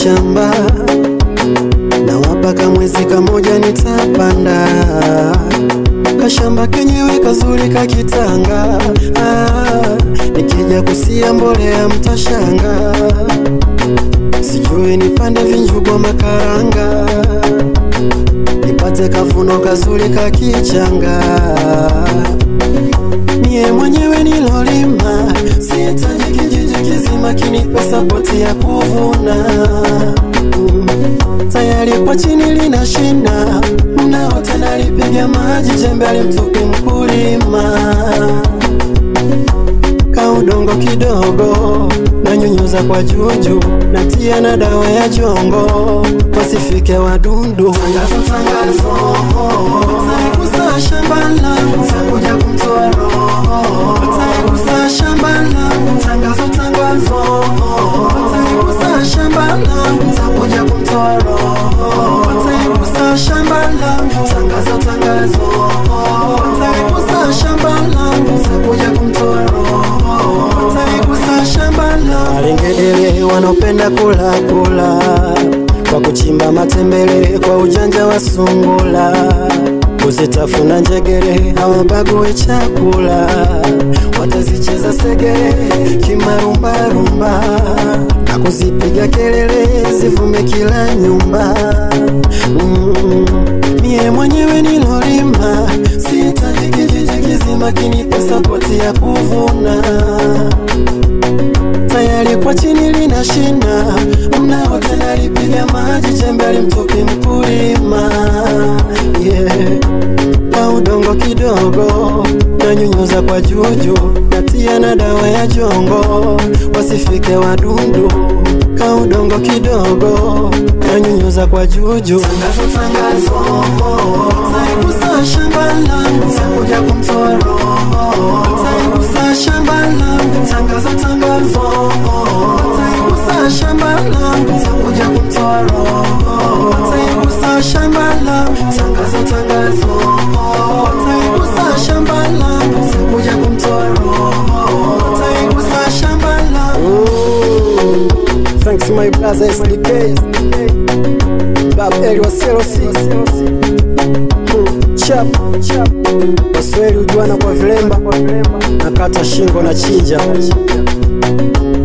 shamba na wapaka mwezi kamoja nitapanda kashamba kenyewe kazuri kakitanga ah, nikija kusia mbolea mtashanga sijui nipande vinjugo makaranga nipate kafuno kazuri kakichanga Mie mwenyewe nilolima, sihitaji kijiji kizima kinipe sapoti ya kuvuna. Mm. Tayari kwa chini lina shina, mnaota nalipiga maji, jembe alimtupi mkulima. Kaudongo kidogo nanyunyuza kwa juju, natia na dawa ya jongo, wasifike wadudu. Tangazo, tangazo, utaikusa shamba langu, takuja kumtoa roho, utaikusa shamba langu. Tangazo, tangazo, utaikusa shamba langu, takuja kumtoa roho, utaikusa shamba langu. Tangazo, tangazo, utaikusa shamba langu, takuja kumtoa roho, utaikusa shamba langu. Walengedele wanaopenda kula kula kwa kuchimba matembele kwa ujanja wa sungula, kuzitafuna njegere hawabagui chakula, watazicheza segere kimarumbarumba na kuzipiga kelele zivume kila nyumba. Mm, mie mwenyewe nilolima, sihitaji kijiji kizima kinipe sapoti ya kuvuna tayari kwa chini lina shina, mnaota nalipiga maji, jembe alimtupi mkulima. Yeah. Kwa udongo kidogo nanyunyuza kwa juju, natia na dawa ya jongo, wasifike wadudu. Ka udongo kidogo nanyunyuza kwa juju. Tangazo, tangazo, taikusa shamba langu, takuja kumtoa roho, taikusa shamba langu. Tangazo, tangazo, taikusa shamba langu, takuja kumtoa roho, taikusa shamba langu. Tangazo, tangazo, taikusa shamba langu, takuja kumtoa roho, taikusa shamba langu. Thanks my brother SDK Bab Eli wa CLC Hmm, Chap Waswahili hujuana kwa vilemba Nakata shingo na chinja